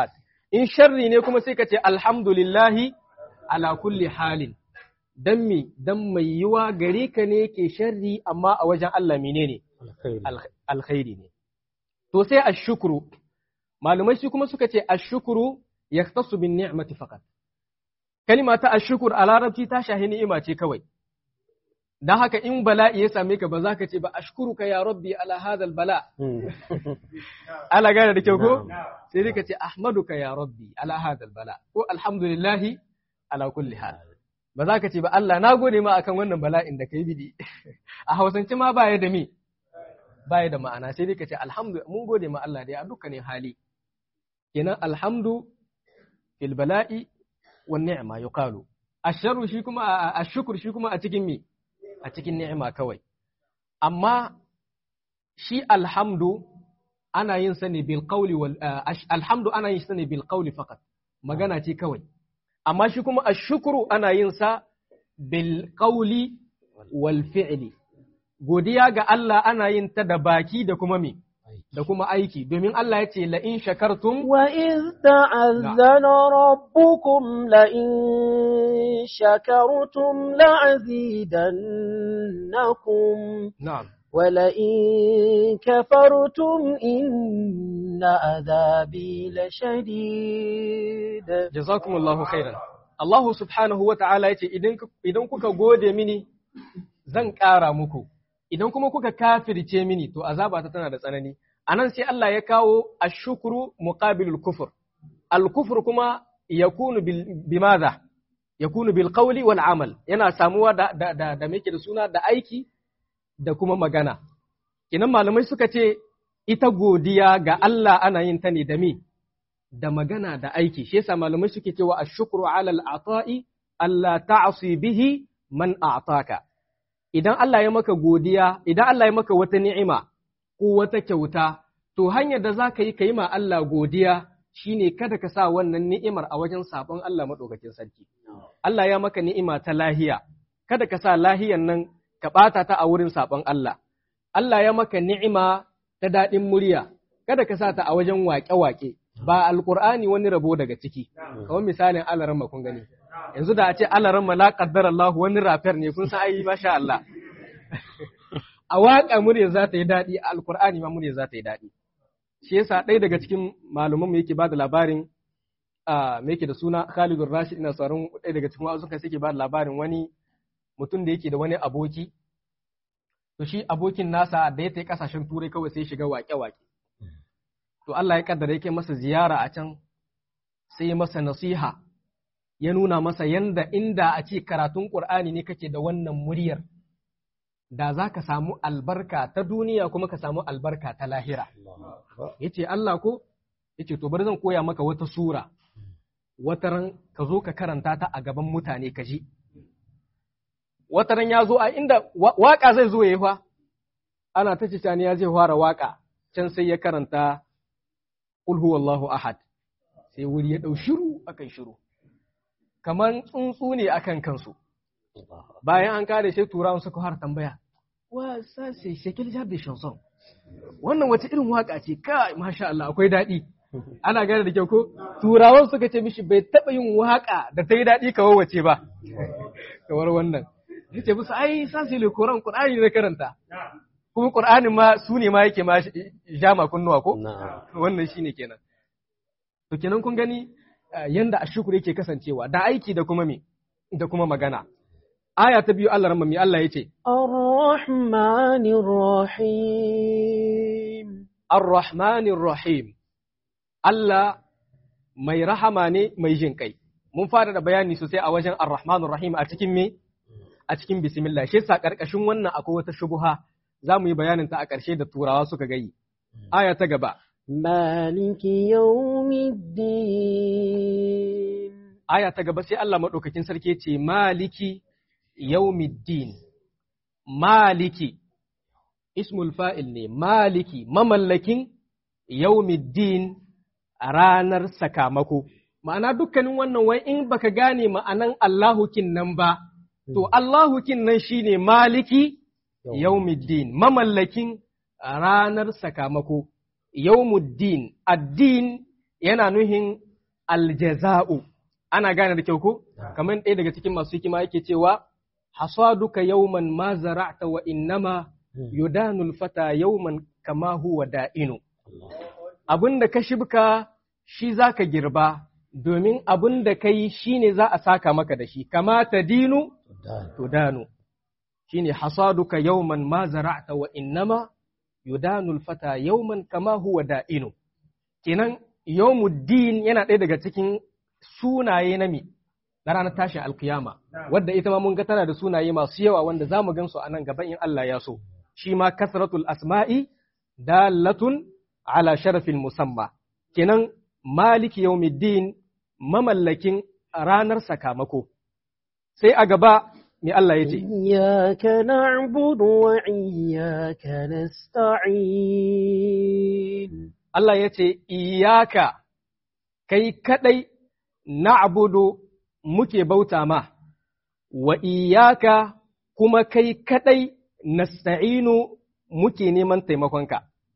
in sharri ne kuma sai ka ce alhamdulillahi ala kulli halin dan mi dan mai yiwa gare ka ne ke sharri amma a wajen Allah menene alkhairi ne to sai ashukru malumai shi kuma suka ce ashukru yaktasu bin ni'mati faqat kalima ta ashkur a larabci ta shahi ni'ima ce kawai dan haka in bala'i ya same ka ba za ka ce ba ashkuruka ya rabbi ala hadal bala ala gane da kyau ko sai dai ka ce ahmaduka ya rabbi ala hadal bala ko alhamdulillahi ala kulli hal ba za ka ce ba Allah na gode ma akan wannan bala'in da kai bidi a hausance ma baya da me baya da ma'ana sai dai ka ce alhamdu mun gode ma Allah dai a dukkanin hali kenan alhamdu fil bala'i wan ni'ma yuqalu asharu shi kuma ashkur shi kuma a cikin me a cikin ni'ima kawai amma shi alhamdu ana yin sa ne bil qawli wal alhamdu ana yin sa ne bil qawli faqat magana ce kawai amma shi kuma ashkuru ana yin sa bil qawli wal fi'li godiya ga Allah ana yin ta da baki da kuma me da kuma aiki domin Allah ya ce la in shakartum wa iz ta'azzana rabbukum la in shakartum la azidannakum na'am wa la in kafartum inna adhabi la shadid jazakumullahu khairan Allah subhanahu wa ta'ala ya ce idan kuka gode mini zan ƙara muku idan kuma kuka kafirce mini to azaba ta tana da tsanani anan sai Allah ya kawo ashukru muqabilul kufur al-kufr kuma yakunu bil bimadha yakunu bil qawli wal amal yana samuwa da da da, da da suna da aiki da kuma magana kinan malamai suka ce ita godiya ga Allah ana yin ta ne da me da magana da aiki shi yasa malamai suke cewa ashukru ala al-ata'i alla ta'si bihi man a'taka idan Allah ya maka godiya, idan Allah ya maka wata ni'ima ko wata kyauta, to hanyar da za ka yi ka yi ma Allah godiya shi ne kada ka sa wannan ni'imar a wajen sabon Allah maɗaukakin sarki. Allah ya maka ni'ima ta lahiya, kada ka sa lahiyan nan ka ɓata ta a wurin sabon Allah. Allah ya maka ni'ima ta daɗin murya, kada ka sa ta a wajen waƙe-waƙe, ba alƙur'ani wani rabo daga ciki, kamar misalin Allah kun gani. yanzu da a ce alaran ma la qaddar Allah wani rafiyar ne kun san ai masha Allah a waƙa murya za ta yi daɗi a alkur'ani ma murya za ta yi daɗi shi yasa ɗaya daga cikin malaman mu yake ba da labarin a me yake da suna Khalid Rashid ina sauran ɗaya daga cikin wasu kai suke ba da labarin wani mutum da yake da wani aboki to shi abokin nasa da ya tafi kasashen turai kawai sai shiga waƙe-waƙe to Allah ya kaddara yake masa ziyara a can sai masa nasiha ya nuna masa yanda inda a ce karatun ƙur'ani ne kake da wannan muryar da za ka samu albarka ta duniya kuma ka samu albarka ta lahira ya ce Allah ko ya ce to bari zan koya maka wata sura wataran ka zo ka karanta ta a gaban mutane ka ji wataran ya zo a inda waƙa zai zo ya yi fa ana ta cicani ya zai fara waƙa can sai ya karanta ƙul huwallahu ahad sai wuri ya ɗau shiru akan shiru kamar tsuntsu ne akan kansu bayan an kare sai turawan suka har tambaya wa sa sai shekil jar da chanson wannan wata irin waka ce kai masha Allah akwai daɗi ana gane da kyau ko turawan suka ce mishi bai taɓa yin waka da ta yi daɗi kawai wace ba kamar wannan ya ce musu ai sa sai Qur'an Qur'ani ne karanta kuma Qur'anin ma su ne ma yake ma jama kunnuwa ko wannan shine kenan to kenan kun gani yanda ashukuru yake kasancewa da aiki da kuma me da kuma magana aya ta biyu Allah ramami Allah yace Ar-Rahmanir Rahim Ar-Rahmanir Rahim Allah mai rahama ne mai jin kai mun fara da bayani sosai a wajen Ar-Rahmanir Rahim a cikin me a cikin bismillah shi yasa karkashin wannan akwai wata shubuha za mu yi bayanin ta a ƙarshe da turawa suka gayi aya ta gaba مالك يوم الدين aya ta gaba sai Allah maɗaukakin sarki ce maliki yaumiddin maliki ismul fa'il ne maliki mamallakin yaumiddin a ranar sakamako ma'ana dukkanin wannan wai in baka gane ma'anan Allahukin nan ba to Allahukin nan shine maliki yaumiddin mamallakin ranar sakamako yawmuddin addin yana nuhin aljaza'u ana gane da kyau ko kamar ɗaya daga cikin masu hikima yake cewa hasaduka yawman ma zara'ta wa innama yudanul fata yawman kama huwa da'inu abin da ka shibka shi za ka girba domin abin da ka yi shi ne za a saka maka da shi kama ta dinu to danu shi ne hasaduka yawman ma zara'ta wa innama yudanul fata yawman kama huwa da'inu kenan yawmuddin yana ɗaya daga cikin sunaye na mi na ranar tashin alkiyama wadda ita ma mun ga tana da sunaye masu yawa wanda za mu gansu a nan gaba in Allah ya so shi ma kasratul asma'i dalatun ala sharafin musamma kenan maliki yawmiddin mamallakin ranar sakamako sai a gaba me Allah ya ce إياك نعبد وإياك نستعين Allah ya ce iyaka kai kadai na'budu muke bauta ma wa iyaka kuma kai kadai nasta'inu muke neman taimakonka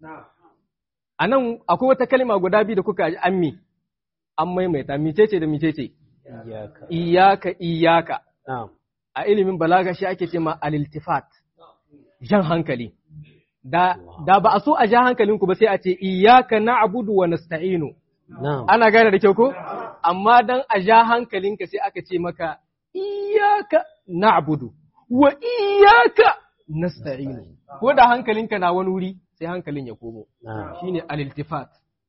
a nan akwai wata kalma guda biyu da kuka ji ammi an maimaita micece da micece Iyaka. iyaka iyaka نعم a ilimin balaga shi ake ce ma aliltifat jan hankali da da ba a so a ja hankalinku ba sai a ce iyaka na'budu wa nasta'inu نعم ana gane da kyau ko amma dan a ja hankalinka sai aka ce maka iyaka na'budu wa iyaka nasta'inu ko da hankalinka na wani wuri sai hankalin ya komo نعم shine al-iltifat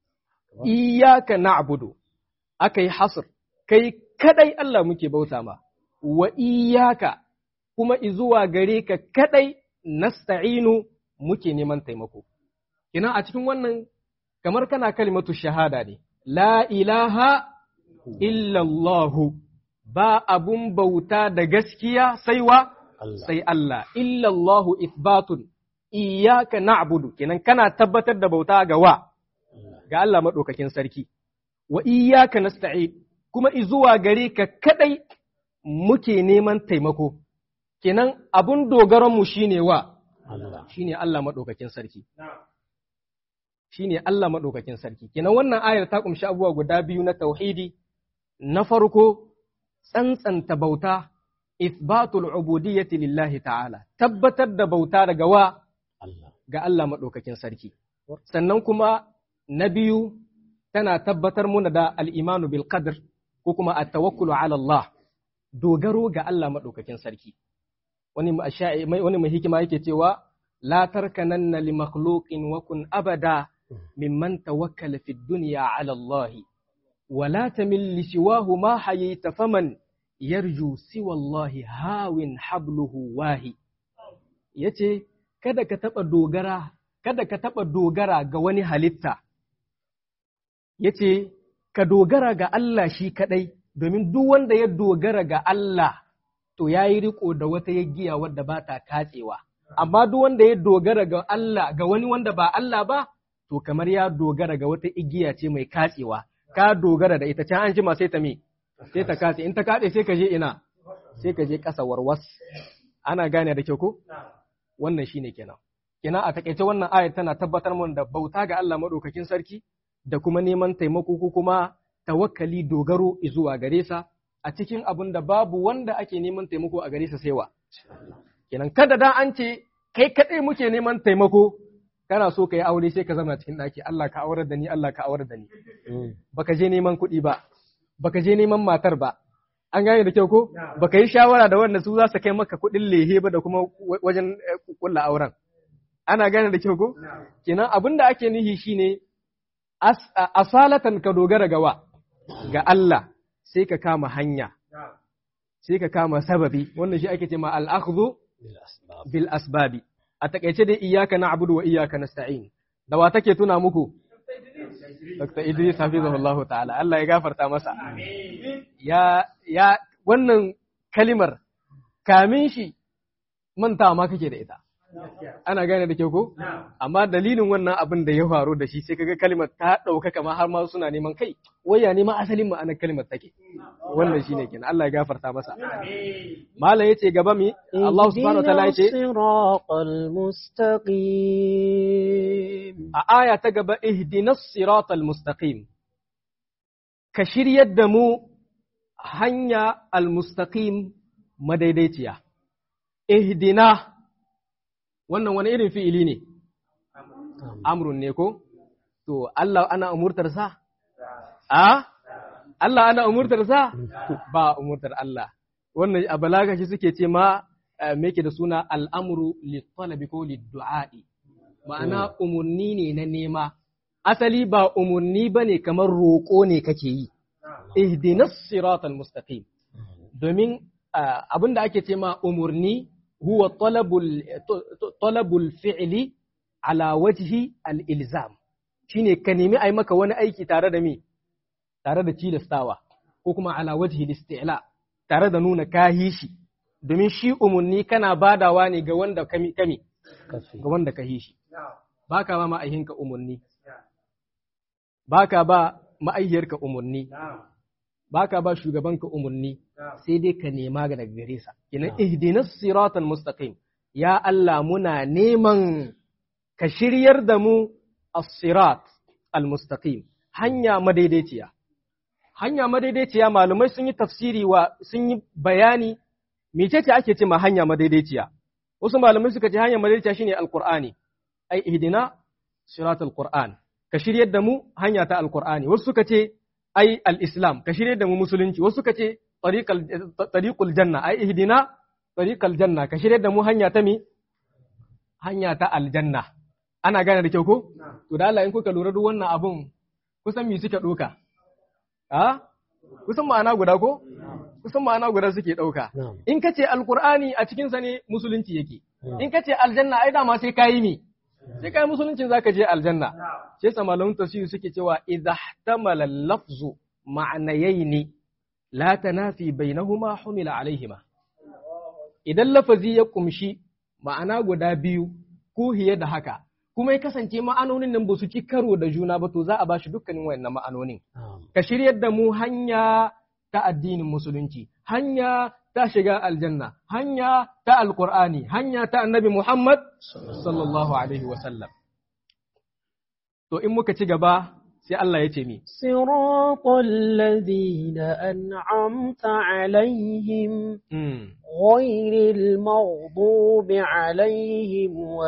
iyyaka na'budu akai hasr kai kadai Allah muke bauta ma wa iyyaka kuma izuwa gare ka kadai nasta'inu muke neman taimako ina a cikin wannan kamar kana kalimatu shahada ne la ilaha illallahu ba abun bauta da gaskiya sai wa Allah. sai Allah illallahu ithbatun iyyaka na'budu kenan kana tabbatar da bauta ga wa ga Allah madaukakin sarki wa iyyaka nasta'in kuma izuwa gare ka kadai muke neman taimako kenan abun dogaron mu shine wa Allah. shine Allah madaukakin sarki shine Allah madaukakin sarki kenan wannan ayar ta kumshi abubuwa guda biyu na tauhidi na farko tsantsanta bauta ithbatul ubudiyyati lillahi ta'ala tabbatar da bauta daga wa Allah. ga Allah maɗaukakin sarki. Sannan kuma na biyu tana tabbatar muna da al'imanu bil qadr ko kuma a tawakkulu ala Allah, dogaro ga Allah maɗaukakin sarki. Wani ma- sha'i- mai wani mai hikima yake cewa, La tarkananna li makhluqin wa kun abada mimman tawakkala fi dunya ala Allah. Wa la tamil li siwahu ma hayita faman yarju siwa Allah hawin habluhu wahi. Yace kada ka taɓa dogara, kada ka taɓa dogara ga wani halitta, ya ce, ka dogara ga Allah shi kaɗai, domin duk wanda ya dogara ga Allah, to ya yi riko da wata yaggiya wadda ba ta katsewa. Amma duk wanda ya dogara ga Allah, ga wani wanda ba Allah ba, to kamar ya dogara ga wata igiya ce mai katsewa, ka dogara da ita can an jima sai ta me, sai ta katse, in ta katse sai ka je ina, sai ka je ƙasa warwas. Ana gane da kyau ko? wannan shine kenan kenan a takaice wannan ayar tana tabbatar mun da bauta ga Allah madaukakin sarki da kuma neman taimako ko kuma tawakkali dogaro zuwa gare sa a cikin abin da babu wanda ake neman taimako a gare sa sai wa kenan kada da an ce kai kadai muke neman taimako kana so ka yi aure sai ka zama cikin daki Allah ka aurar da ni Allah ka aurar da ni baka je neman kuɗi ba baka je neman matar ba an gane da kyau ko baka yi shawara da wanda su za su kai maka kuɗin lehe ba da kuma wajen kulla auren ana gane da kyau ko kenan abin da ake nihi shine asalatan ka dogara gawa ga Allah sai ka kama hanya sai ka kama sababi wannan shi ake ce ma al-akhdhu Bil asbab. bil asbabi a takaice dai iyyaka na'budu wa iyyaka nasta'in da wa take tuna muku Dr. Idris hafizahullahu ta'ala Allah ya gafarta masa ya ya wannan kalimar kamin shi manta ma kake da ita ana gane da kyau ko amma dalilin wannan abin da ya faru da shi sai kaga kalimar ta ɗauka kama har ma suna neman kai waya ne ma asalin ma'anar kalimar take wannan shine kenan Allah ya gafarta masa malam yace gaba mi Allah subhanahu wa ta'ala yace الصراط المستقيم a aya ta gaba ihdinas siratal mustaqim ka shiryar da mu hanya almustaqim madaidaiciya ihdina wannan wani irin fi'ili ne amrun ne ko to Allah ana umurtar sa a Allah ana umurtar sa ba umurtar Allah wannan a balaga shi suke ce ma me yake da suna al'amru lit-talabi ko lid-du'a'i ma'ana umurni ne na nema asali ba umurni bane kamar roƙo ne kake yi ihdinas siratal mustaqim domin abinda ake ce ma umurni huwa talabul talabul fi'li ala wajhi al-ilzam shine ka nemi ai maka wani aiki tare da me tare da tilastawa ko kuma ala wajhi al-isti'la tare da nuna kahi shi domin shi umurni kana badawa ne ga wanda kami kami ga wanda ka shi baka ba ma'aihinka umurni baka ba ma'aihiyarka umurni baka ba shugabanka umurni sai dai ka nema ga daga gare sa kinan ihdinas siratal mustaqim ya Allah muna neman ka shiryar da mu as-sirat al-mustaqim hanya madaidaiciya hanya madaidaiciya malumai sun yi tafsiri wa sun yi bayani mecece ake ce ma hanya madaidaiciya wasu malamai suka ce hanya madaidaiciya shine alqur'ani ai ihdina siratal qur'an ka shiryar da mu hanya ta alqur'ani wasu suka ce ai al-islam ka shiryar da mu musulunci wasu suka ce tariqal tariqul janna ai ihdina tariqal janna ka shiryar da mu hanya ta mi hanya ta aljanna ana gane da kyau ko to da Allah in kuka lura duk wannan abun kusan me suke doka a kusan ma'ana guda ko kusan ma'ana guda suke ɗauka. In ka ce alkur'ani a cikinsa ne musulunci yake, in ka ce aljanna ai dama sai ka yi mi, sai ka yi musuluncin za ka je aljanna. Sai sa malamin tafsiri suke cewa idza ihtamala lafzu ma'anayaini la tanafi bainahuma humila alaihima. Idan lafazi ya kumshi ma'ana guda biyu ko hiye da haka, kuma ya kasance ma'anonin nan ba su ci karo da juna ba to za a ba shi dukkanin wayannan ma'anonin. Ka shiryar da mu hanya ta addinin musulunci, hanya ta shiga aljanna, hanya ta alkur'ani, hanya ta annabi Muhammad sallallahu Alaihi wasallam. To in muka ci gaba sai Allah ya ce mi. Siratal ladina an'amta alaihim ghairil maghdubi alaihim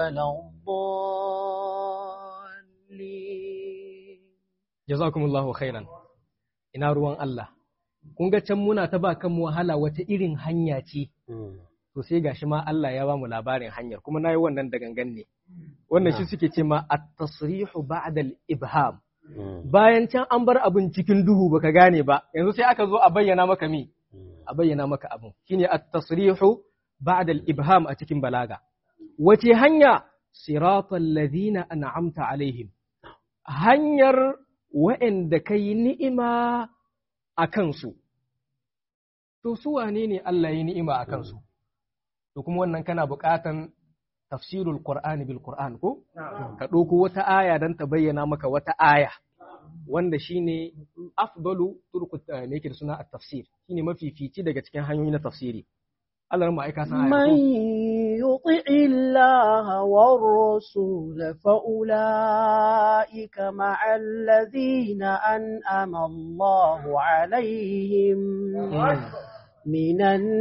waladdallin. Jazakumullahu khairan. Ina ruwan Allah. kun ga can muna ta ba kanmu wahala wata irin hanya ce, to sai gashi ma Allah ya ba mu labarin hanyar, kuma na yi wannan da gangan ne. Wannan shi suke ce ma at-tasrihu ba'da al-ibham. Bayan can an bar abin cikin duhu baka gane ba, yanzu sai aka zo a bayyana maka mi, a bayyana maka abin. Shine at-tasrihu ba'da al-ibham a cikin balaga. Wace hanya? Siratal ladina an'amta alaihim. Hanyar wa'anda kai ni'ima a kansu, to su wane ne Allah ya ni'ima a kansu, to kuma wannan kana buƙatan tafsirul Qur'ani bil Qur'an ko? Ka ɗauko wata aya don ta bayyana maka wata aya, wanda shi ne afdalu turku ne yake da suna a tafsir, shi ne mafifici daga cikin hanyoyi na tafsiri. Allah ma aika san aya من يطع الله والرسول فأولئك مع الذين أنعم الله عليهم من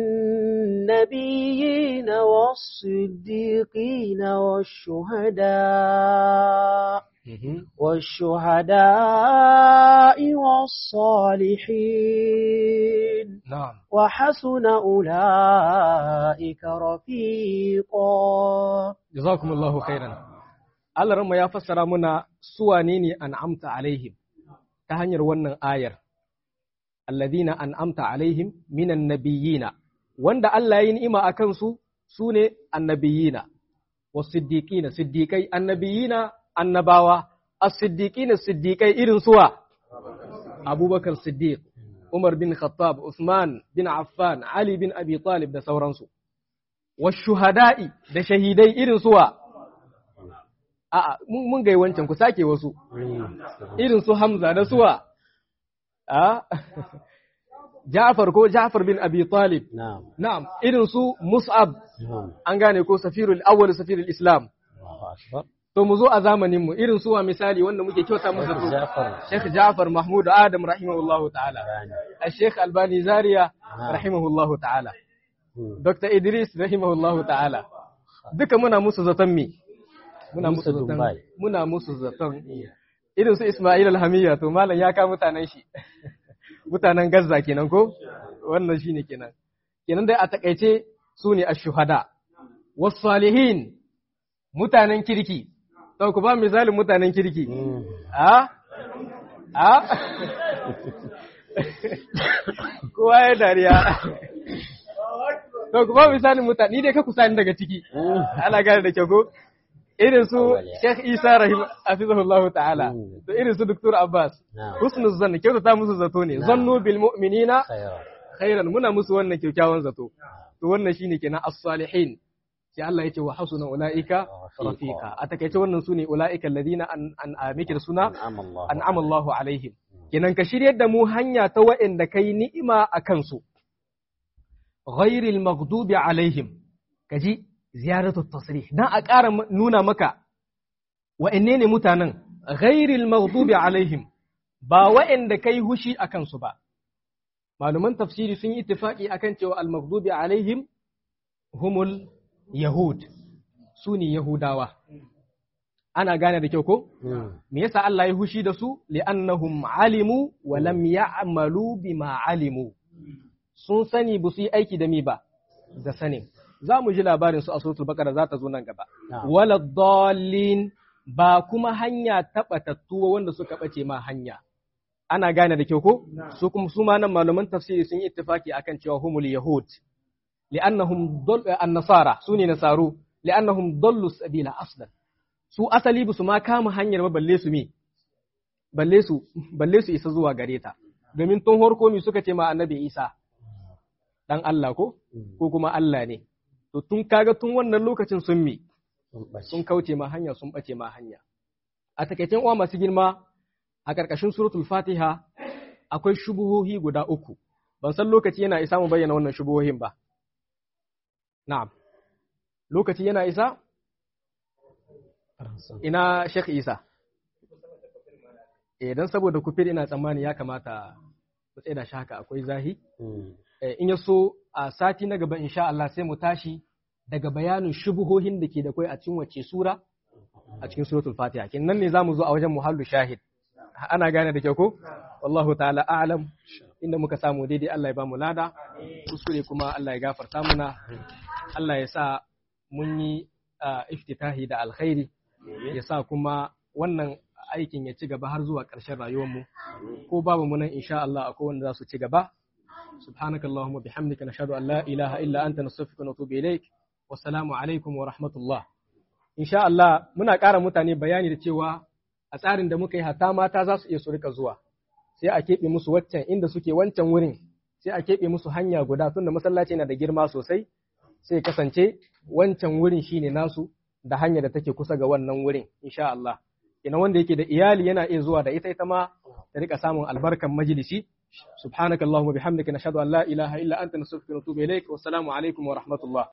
النبيين والصديقين والشهداء والشهداء والصالحين Na'am. وحسن أولئك رفيقا Jazakumullahu khairan. Allah ranma ya fassara muna suwane ne an'amta alaihim ta hanyar wannan ayar. Alladhina an'amta alaihim minan nabiyina wanda Allah ya yi ni'ima a kansu su ne annabiyina wasiddiqina siddiqai annabiyina annabawa as-siddiqina siddiqai irin suwa Abubakar Siddiq Umar bin Khattab Usman bin Affan Ali bin Abi Talib da sauransu washuhada'i da shahidai irin suwa a'a mun mun gai wancan ku sake wasu irin su Hamza da suwa a Ja'far ko Ja'far bin Abi Talib Na'am. na'am irin su Mus'ab Na'am. an gane ko safirul awwal safirul Islam Allahu akbar. to mu zo a zamanin mu irin suwa misali wanda muke kyauta musu zato Jafar Sheikh Ja'far Mahmud Adam rahimahullahu ta'ala Rani. Sheikh Albani Zaria Ah. rahimahullahu ta'ala Hmm. Dr. Idris rahimahullahu ta'ala duka muna musu zaton me muna musu Musa zaton Dubai. muna musu zaton irin su Ismail Alhamiyya to malam ya ka mutanen shi mutanen Gaza kenan ko wannan shine kenan kenan dai a takaice su ne ash-shuhada was salihin mutanen kirki to ku ba misalin mutanen kirki Hmm. a a kowa ya dariya to ku ba misalin mutane ni dai ka kusa ni daga ciki Hmm. ana gane da kyau ko irin su Awwal. Sheikh Isa rahim hafizahullahu ta'ala Mm. da irin su Dr. Abbas Na'am. husnul zanni kyautata musu zato ne Na'am. zannu bil mu'minina Khairan. khairan muna musu wannan kyakkyawan zato to wannan shine kenan as-salihin sai Allah yace wa hasuna ulaika Rafiqa. rafiqa a takaice wannan sune ulaika alladhina an an amikir suna An'ama Allah. an'ama Allahu alaihim kenan ka shiryar da mu hanya ta wa'anda kai ni'ima a kansu ghairil maghdubi alaihim kaji ziyaratu tasrih dan a ƙara m- nuna maka wa'anne ne mutanen ghairil maghdubi alaihim ba wa'anda kai hushi a kansu ba malaman tafsiri sun yi ittifaqi akan cewa al maghdubi alaihim humul yahud su ne yahudawa ana gane da kyau ko Hmm. me yasa Allah ya hushi da su li'annahum alimu wa lam ya'malu bima alimu sun sani ba su yi aiki da mi ba da sanin za mu ji labarin su a suratul baqara za ta zo nan gaba Na'am. wala dallin ba kuma hanya tabatattuwa wanda suka bace ma hanya ana gane da kyau ko su kuma su ma nan malaman tafsiri sun yi ittifaki akan cewa humul yahud li'annahum dall an-nasara sune nasaru li'annahum dallu sabila aslan su asali ba su ma kama hanyar ba balle su me balle su balle su isa zuwa gare ta domin tun horko mi suka ce ma annabi Isa dan Allah ko Hmm. ko kuma Allah ne to tun kaga tun wannan lokacin sun mi Sun ɓace. sun kauce ma hanya sun bace ma hanya a takaicen uwa masu girma a ƙarƙashin suratul fatiha akwai shubuhohi guda uku ban san lokaci yana isa mu bayyana wannan shubuhohin ba na'am lokaci yana isa ina Sheikh Isa eh dan saboda kufir ina tsammani ya kamata mu tsaya da shi haka akwai zahi Hmm. Eh, in ya so a sati na gaba insha Allah sai mu tashi daga bayanin shubuhohin da ke da kai a cikin wace sura a cikin suratul Fatiha kin nan ne zamu zo a wajen muhallu shahid ana gane da kyau ko wallahu ta'ala a'lam inda muka samu daidai Allah ya ba mu lada kuskure kuma Allah ya gafarta muna Allah ya sa mun yi ah, iftitahi da alkhairi ya sa kuma wannan aikin ya ci gaba har zuwa ƙarshen rayuwarmu ko babu mu nan insha Allah akwai wanda za su ci gaba سبحانك اللهم وبحمدك نشهد أن لا إله إلا أنت نستغفرك ونتوب إليك والسلام عليكم ورحمة الله إن شاء الله muna ƙara mutane bayani da cewa a tsarin da muka yi hata mata za su iya su rika zuwa sai a keɓe musu waccan inda suke wancan wurin sai a keɓe musu hanya guda tunda masallaci na da girma sosai sai kasance wancan wurin shine nasu da hanya da take kusa ga wannan wurin insha Allah ina wanda yake da iyali yana iya zuwa da ita ita ma ta rika samun albarkan majalisi سبحانك اللهم وبحمدك نشهد أن لا إله إلا أنت نستغفرك ونتوب إليك والسلام عليكم ورحمة الله